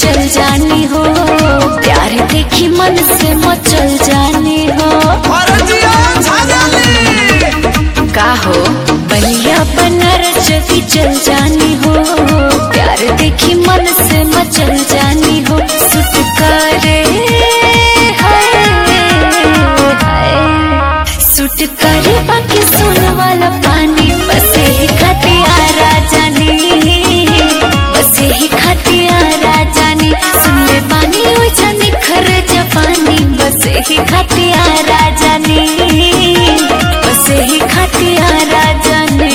चल जानी हो प्यार देखी मन से मचल जानी हो का हो बलिया बनारस भी चल जानी हो प्यार देखी मन से मचल जानी हो सुट करे हाय, हाय। सुट करे बाकी सुन वाला पानी बस ही खतियारा जानी बस ही खतियारा जानी सुन ले पानी हो जानी खर जपानी बस ही खतियारा जानी बस ही खतियारा जानी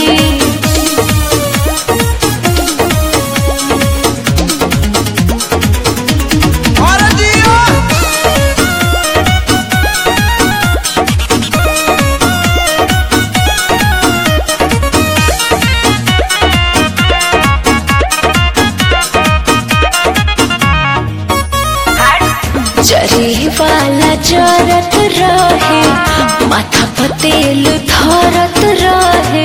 जरी वाला जरत रहे माथा पर तेल धरत रहे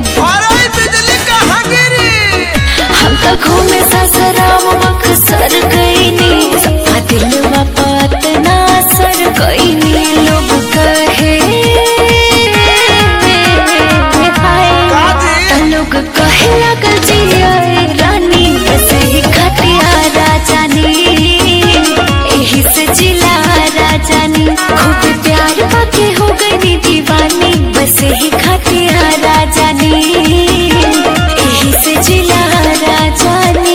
हम तो घूमे ससुराम बक्सर गईनी सबका दिलवा बात ना सर गईनी लोग कहे हाय त लोग कहे लगल जिया रानी बस ही खटिया राजानी एही से जिला राजानी खूब प्यार पाके हो गई दीवानी बस ही खटिया राजानी एही से जिला राजानी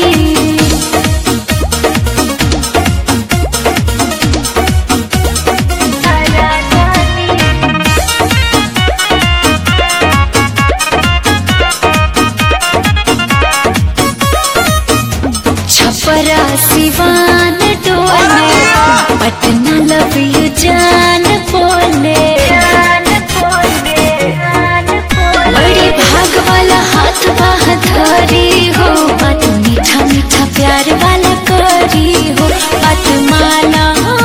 छपरा सिवान डोले पटना लव यू जान बोले बड़े भाग वाला हाथ बाह धरी हो बात मीठा मीठा प्यार वाला करी हो बात माना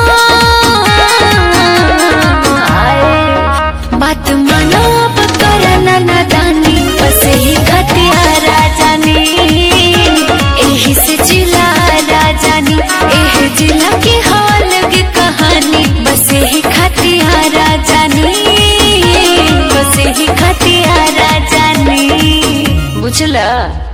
बात मानो अब करना नादानी बस ही खटिया राजानी एही से जिला राजानी एह जिला के हाल की कहानी बस ही खटिया राजानी बस ही खटिया राजानी बुझला